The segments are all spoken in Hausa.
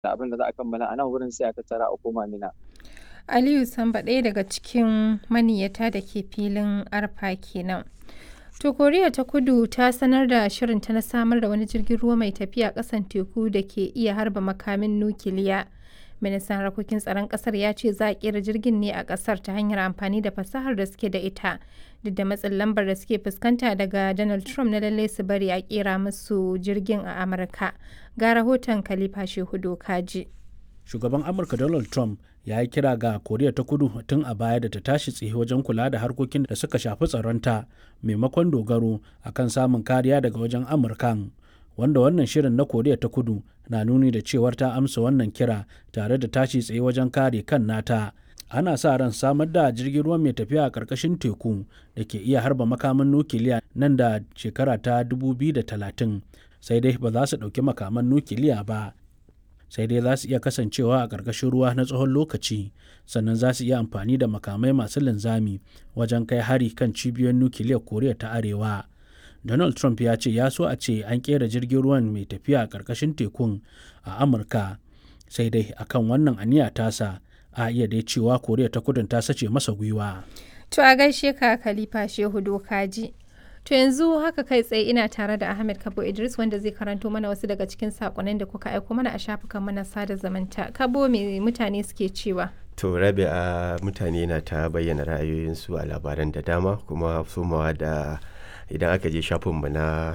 abin da za a kammala a nan wurin sai a tattara a koma mina. Aliyu Samba ɗaya daga cikin maniyyata da ke filin arfa kenan. To Koriya ta kudu ta sanar da shirinta na samar da wani jirgin ruwa mai tafiya ƙasan teku da ke iya harba makamin nukiliya. Ministan harkokin tsaron ƙasar ya ce za a ƙera jirgin ne a ƙasar ta hanyar amfani da fasahar da suke da ita. Duk da matsin lambar da suke fuskanta daga Donald Trump na lallai su bari a ƙera musu jirgin a Amurka. Ga rahoton Khalifa Shehu Dokaji. Shugaban Amurka Donald Trump ya yi kira ga koriya ta kudu tun a baya da ta tashi tsaye wajen kula da harkokin da suka shafi tsaronta maimakon dogaro akan samun kariya daga wajen amurkan wanda wannan shirin na koriya ta kudu na nuni da cewar ta amsa wannan kira tare da tashi tsaye wajen kare kan nata ana sa ran samar da jirgin ruwa mai tafiya a ƙarƙashin teku da ke iya harba makaman nukiliya nan da shekara ta 2030 sai dai ba za su ɗauki makaman nukiliya ba sai dai za su iya kasancewa a ƙarƙashin ruwa na tsawon lokaci sannan za su iya amfani da makamai masu linzami wajen kai hari kan cibiyoyin nukiliyar koriya ta arewa donald trump ya ce ya so a ce an ƙera jirgin ruwan mai tafiya a ƙarƙashin tekun a amurka sai dai akan wannan aniya tasa a iya dai cewa koriya ta kudin ta sace masa gwiwa To a gaishe ka Khalifa Shehu Dokaji. To yanzu haka kai tsaye ina tare da Ahmed Kabo Idris wanda zai karanto mana wasu daga cikin sakonnin da kuka aiko mana a shafukan mana sada zamanta. Kabo me mutane suke cewa? To rabi a mutane na ta bayyana ra'ayoyinsu a labaran da dama kuma somawa da idan aka je shafinmu na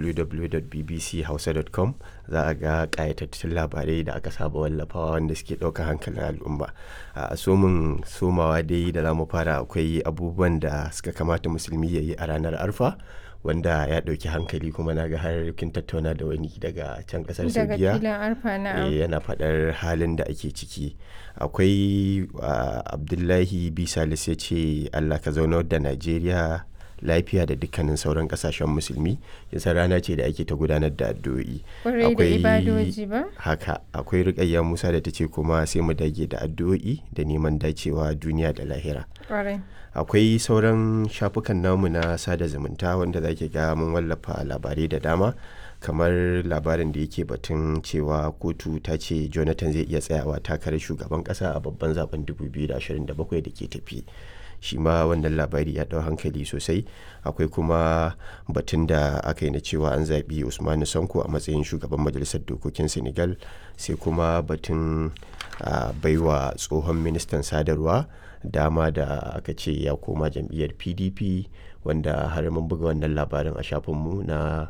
www.bbchausa.com za a ga ƙayatattun labarai da aka saba wallafawa wanda suke ɗaukar hankalin al'umma a somin somawa dai da za mu fara akwai abubuwan da suka kamata musulmi ya yi a ranar arfa wanda ya ɗauki hankali kuma na ga har kin tattauna da wani daga can ƙasar Daga saudiya filin arfa na yana faɗar halin da ake ciki akwai abdullahi bisalis ya ce allah ka zaunar da najeriya lafiya da dukkanin sauran kasashen musulmi yasa rana ce da ake ta gudanar da addu'o'i Kwarai da ibadoji ba? haka akwai rikayya musa da ta ce kuma sai mu dage da addu'o'i da neman dacewa duniya da lahira Kwarai. akwai sauran shafukan namu na sada zumunta wanda za ki ga mun wallafa labarai da dama kamar labarin da yake batun cewa kotu ta ce jonathan zai iya tsayawa takarar shugaban kasa a babban zaben 2027 da ke tafi shi ma wannan labari ya ɗau hankali sosai akwai kuma batun da aka yi na cewa an zaɓi usmanu sanko a matsayin shugaban majalisar dokokin senegal sai kuma batun a baiwa tsohon ministan sadarwa dama da aka ce ya koma jam'iyyar pdp wanda har mun buga wannan labarin a shafinmu na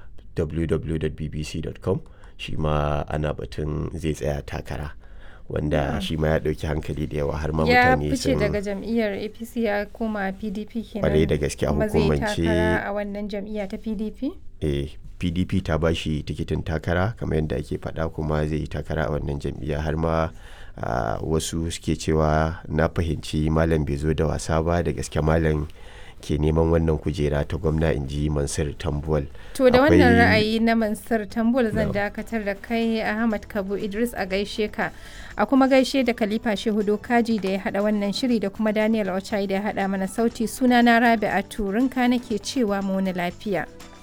www.bbc.com shi ma ana batun zai tsaya takara wanda shi ma ya ɗauki hankali da yawa har ma Ya mutane fice sun daga jam'iyyar APC ya koma PDP kenan. Kwarai da gaske a Kuma zai hukumance- takara a wannan jam'iyya ta PDP? eh, pdp ta ba shi tikitin takara kamar yadda ake faɗa kuma zai yi takara a wannan jam'iyya har ma ah, wasu suke cewa na fahimci malam bai zo da wasa ba da gaske malam ke neman wannan kujera ta gwamna in ji mansur tambuwal To da wannan Akwai- ra'ayi na Mansur Tambul zan Na'am. dakatar da kai Ahmad Kabo Idris a gaishe ka. A kuma gaishe da Khalifa Shehu Dokaji da ya hada wannan shiri da kuma Daniel Ochai da ya hada mana sauti suna na Rabi'a Turinka nake cewa mu wani lafiya.